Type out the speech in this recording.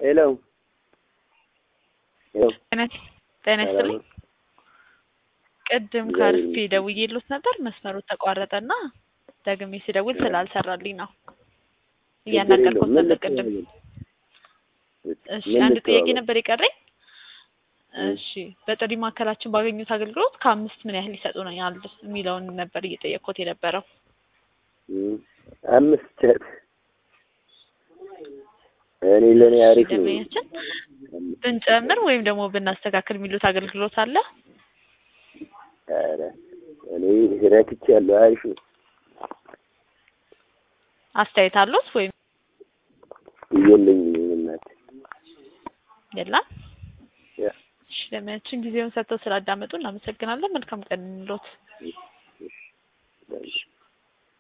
ሄሎ ሄሎ ጤና ይስጥልኝ። ቅድም ከአርፊ ደውዬልዎት ነበር መስመሩ ተቋረጠና ደግሜ ስደውል ስላልሰራልኝ ነው እያናገርኩት ነበር ቅድም። እሺ አንድ ጥያቄ ነበር የቀረኝ። እሺ በጥሪ ማዕከላችን ባገኙት አገልግሎት ከአምስት ምን ያህል ይሰጡናል የሚለውን ነበር እየጠየቅኩት የነበረው። አምስት እኔ ለእኔ አሪፍ ነው። ደንበኛችን ብንጨምር ወይም ደግሞ ብናስተካክል የሚሉት አገልግሎት አለ? ኧረ እኔ ረክቻለሁ። አሪፍ ነው። አስተያየት አሉት ወይም የለኝም እናት የለም? ያ እሺ ደንበኛችን ጊዜውን ሰጥተው ስላዳመጡ እናመሰግናለን። መልካም ቀን እንሎት።